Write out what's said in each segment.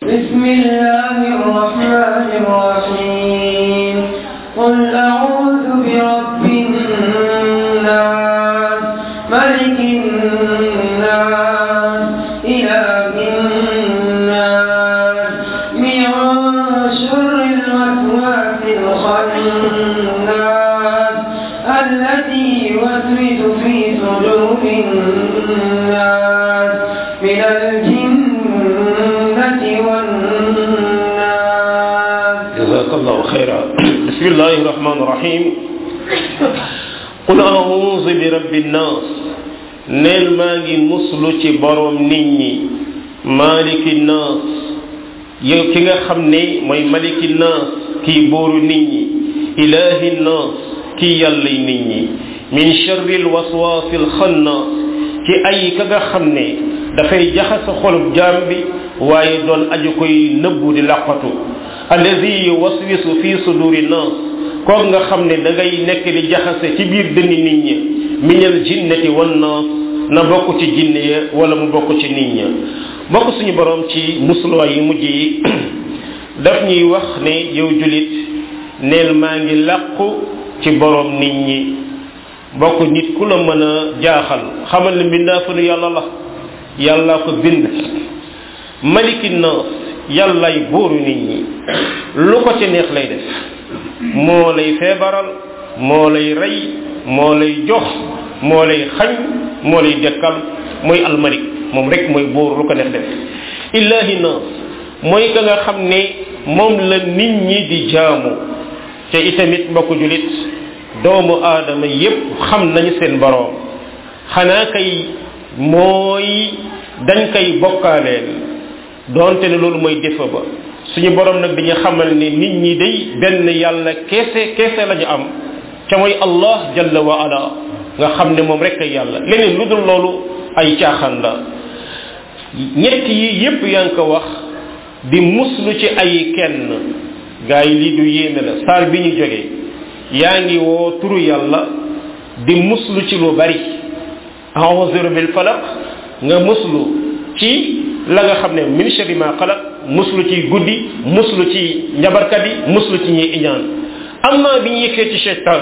بسم الله الرحمن الرحيم قل أعوذ برب الناس ملك الناس إله الناس من شر الوسواس الخناس الذي يوسوس في صدور الناس من الجنة والناس جزاك الله خيرا بسم الله الرحمن الرحيم قل أعوذ برب الناس neel maa ngi muslu ci borom nit ñi maliki naas yow ki nga xam ne mooy maliki naas kii bóoru nit ñi ilahi naas kii yàllay nit ñi min charri lwaswaasi alxannaas ci ay ka nga xam ne dafay jaxasa xolub jaam bi waaye doon aju koy nëbbu di làqatu allazi yuwaswisu fi suduri naas kook nga xam ne da ngay nekk di jaxase ci biir dënni nit ñi minal jinnati wan naas na bokk ci jinne ya wala mu bokk ci nit ña bokk suñu borom ci musluwaay yi mujj yi daf ñuy wax ne yow julit neel maa ngi làqu ci borom nit ñi bokk nit ku la mën a jaaxal xamal ne mbindaa fanu yàlla la yàlla ko bind maliki naas yàllay buuru nit ñi lu ko ci neex lay def moo lay feebaral moo lay rey moo lay jox moo lay xañ moo lay dekkal mooy almalik moom rek mooy buur lu ko neex def illahi naas mooy ka nga xam ne moom la nit ñi di jaamu te itamit mbokku julit doomu aadama yépp xam nañu seen boroom xanaa kay mooy dañ koy bokkaaleel doonte ne loolu mooy defa ba suñu borom nag dañu xamal ne nit ñi day benn yàlla keese keese lañu am ca mooy allah jalla wa ala nga xam ne moom rek ay yàlla leneen lu dul loolu ay caaxaan la ñett yi yépp yaa ngi ko wax di muslu ci ay kenn gaa yi lii du yéeme la saar bi ñu jógee yaa ngi woo turu yàlla di muslu ci lu bari a'udhu bil falaq nga muslu ci la nga xam ne min sharri ma xalaq muslu ci guddi muslu ci njabarkat yi muslu ci ñi iñaan amma bi ñu yëkkee ci shaytan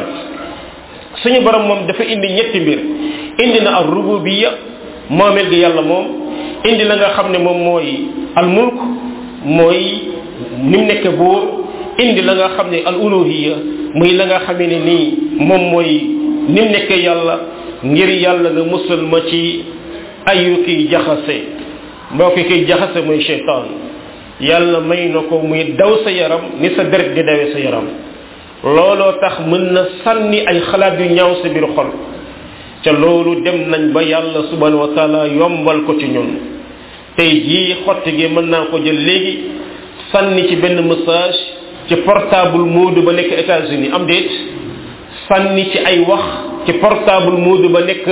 suñu borom moom dafa indi ñetti mbir indi na ar rububiyya moomeel gi yàlla moom indi la nga xam ne moom mooy al mulk mooy ni mu nekk buur indi la nga xam ne al uluhiyya muy la nga xamee ne nii moom mooy ni mu nekkee yàlla ngir yàlla nga musal ma ci ayu kiy jaxase mbokk kiy jaxase mooy shaytan yàlla may na ko muy daw sa yaram ni sa deret di dawee sa yaram looloo tax mën na sànni ay xalaat yu ñaaw sa biir xol ca loolu dem nañ ba yàlla subhanahu wa taala yombal ko ci ñun tey jii xotti gi mën naa ko jël léegi sànni ci benn message ci portable moodu ba nekk États-Unis am déet sànni ci ay wax ci portable moodu ba nekk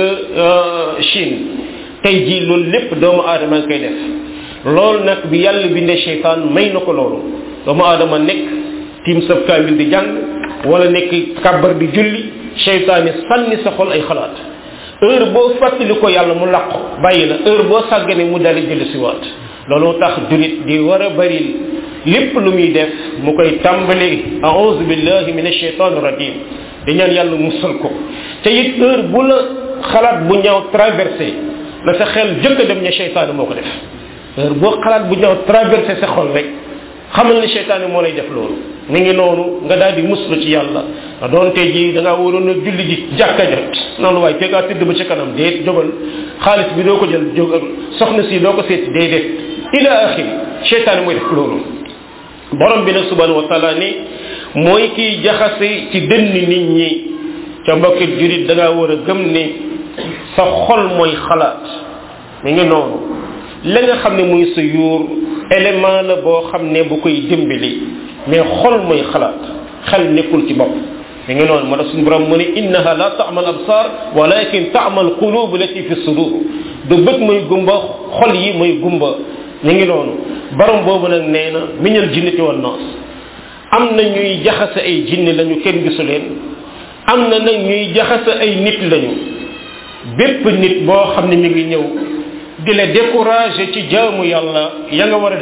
Chine tey jii loolu lépp doomu aadama ngi koy def loolu nag bi yàlla bindee seytaan may na ko loolu doomu aadama nekk tiim sab kaamil di jàng wala nekk kàbbar di julli seytaane sànni sa xol ay xalaat heure boo fàttali ko yàlla mu làqu bàyyi la heure boo sàggane mu dali jëli si waat loolu tax julit di war a bari lépp lu muy def mu koy tàmbali a'udhu billahi minash shaitanir rajim di ñaan yàlla musal ko te it heure bu la xalaat bu ñaaw traversé na sa xel jëkk a dem ne seytaane moo ko def heure boo xalaat bu ñaaw traversé sa xol rek xamal ne seytaane moo lay def loolu mi ngi noonu nga daal di muslu ci yàlla nga doonte ji da ngaa waroon a julli ji jàkka ja noonu waaye te ngaa tëdd ba ci kanam déet jógal xaalis bi doo ko jël jógal soxna si doo ko seet déedéet ila axiri seytaane mooy def loolu borom bi nag subhanahu wa taala ni mooy kiy jaxase ci dënn nit ñi ca mbokki jurit da ngaa war a gëm ne sa xol mooy xalaat mi ngi noonu la nga xam ne muy sa yuur élément la boo xam ne bu koy dimbali mais xol mooy xalaat xel nekkul ci bopp mi ngi noonu moo tax suñu borom mu ne innaha la ta'mal absar walakin ta'mal qulub lati fi sudur du bët mooy gumba xol yi mooy gumba mi ngi noonu borom boobu nag nee na miñal jinnati wan naas am na ñuy jaxase ay jinne lañu kenn gisu leen am na nag ñuy jaxase ay nit lañu bépp nit boo xam ne mi ngi ñëw di la décourager ci jaamu yàlla ya nga war a def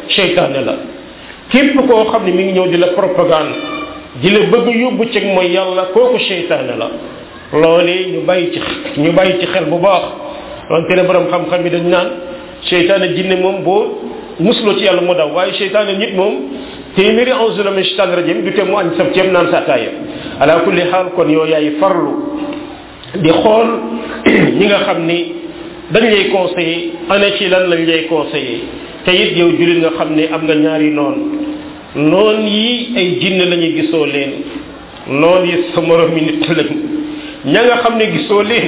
seytaane la képp koo xam ne mi ngi ñëw di la propagande di la bëgg yóbbu ci mooy yàlla kooku seytaane la loolee ñu bàyyi ci ñu bàyyi ci xel bu baax donte ne borom xam-xam bi dañ naan seytaane jinne moom boo musuloo ci yàlla mu daw waaye seytaane nit moom téeméeri auzu la min shaytaan rajim du te mu añ sab ceeb naan sa ataaya ala kulli xaal kon yow yaay farlu di xool ñi nga xam ni dañ lay conseiller ana ci lan lañ lay conseiller te it yow jullit nga xam ne am nga ñaari noon noon yi ay jinne la ñuy gisoo leen noon yi sa morom mi nit lañ ña nga xam ne gisoo leen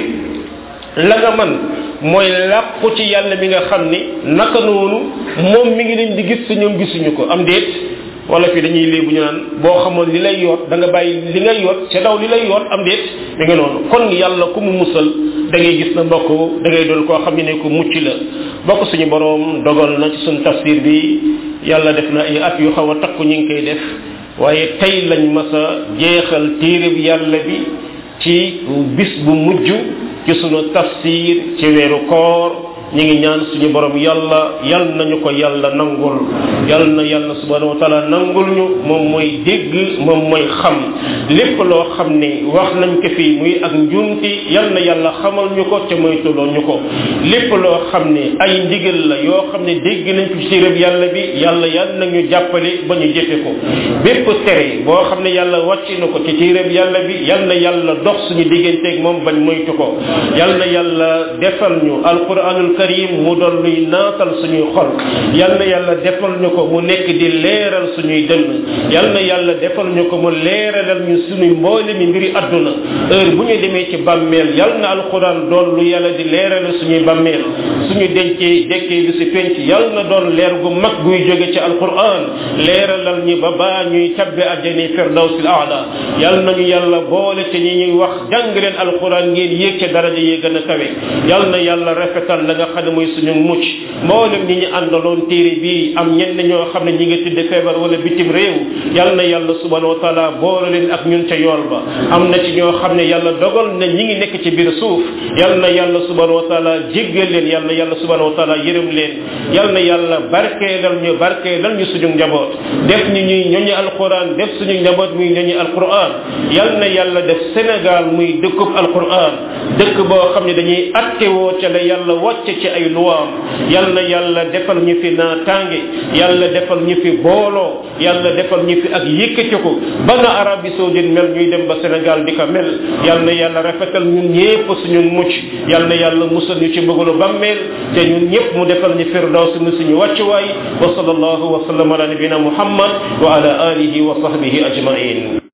la nga man mooy làqu ci yàlla mi nga xam ni naka noonu moom mi ngi leen di gis te ñoom gisuñu ko am déet wala fi dañuy léebu ñu naan boo xamoon li lay yoot da nga bàyyi li ngay yoot ca daw li lay yoot am déet mi ngi noonu kon yàlla ku mu musal da ngay gis na mbokk da ngay doon koo xam ne ne ko mucc la bokk suñu boroom dogal na ci suñu tafsir bi yàlla def na ay at yu xaw a takku ñu ngi koy def waaye tey lañ mas a jeexal téere bi yàlla bi ci bis bu mujj ci sunu tafsir ci weeru koor ñi ngi ñaan suñu borom yàlla yal nañu ko yàlla nangul yal na yàlla subhanahu wa taala nangul ñu moom mooy dégg moom mooy xam lépp loo xam ne wax nañ ko fii muy ak njuumti yal na yàlla xamal ñu ko ca moytuloo ñu ko lépp loo xam ne ay ndigal la yoo xam ne dégg nañ ko ci réeb yàlla bi yàlla yal na ñu jàppale ba ñu jëfe ko bépp tere boo xam ne yàlla wàcc na ko ci téeréb yàlla bi yal na yàlla dox suñu digganteeg moom bañ moytu ko yal na yàlla defal ñu alquranul karim mu doon luy naatal suñuy xol yal na yàlla defal ñu ko mu nekk di leeral suñuy dënn yal na yàlla defal ñu ko mu leeralal ñu suñuy mboole mi mbiri adduna heure bu ñu demee ci bàmmeel yal na alquran doon lu yàlla di leeralal suñuy bàmmeel suñu dencee dekkee bi si penc yal na doon leer gu mag guy jóge ci alquran leeralal ñi ba baa ñuy tabbe àjjani firdawsil aala yal nañu yàlla boole ci ñi ñuy wax jàng leen alquran ngeen yéeg ca daraja yi gën a kawe yal na yàlla rafetal la nga xam ne mooy suñu mucc mboolem ñi ñu àndaloon téere bi am ñenn ñoo xam ne ñi nga tëdd feebar wala bitim réew yal na yàlla subhanahu wa taala boole leen ak ñun ca yool ba am na ci ñoo xam ne yàlla dogal na ñi ngi nekk ci biir suuf yal na yàlla subhanahu wa taala jéggal leen yal na yàlla subhanahu wa taala yërëm leen yal na yàlla barkeelal ñu barkeelal ñu suñu njaboot def ñu ñuy ñoñu alquran def suñu njaboot muy ñoñu alquran yal na yàlla def Sénégal muy dëkkub alquran dëkk boo xam ne dañuy attewoo ca la yàlla wàcce ci ay luwaam yal na yàlla defal ñu fi naataange yàlla defal ñu fi booloo yàlla defal ñu fi ak yëkkati ko ba na Arabie saoudite mel ñuy dem ba Sénégal di ko mel yal na yàlla rafetal ñun ñépp suñu mucc yal na yàlla musal ñu ci bëggalu bàmmeel te ñun ñépp mu defal ñu firdaws mu suñu wàccuwaay wa sallallahu wa sallam ala nabina muhammad wa ala alihi wa sahbihi ajmain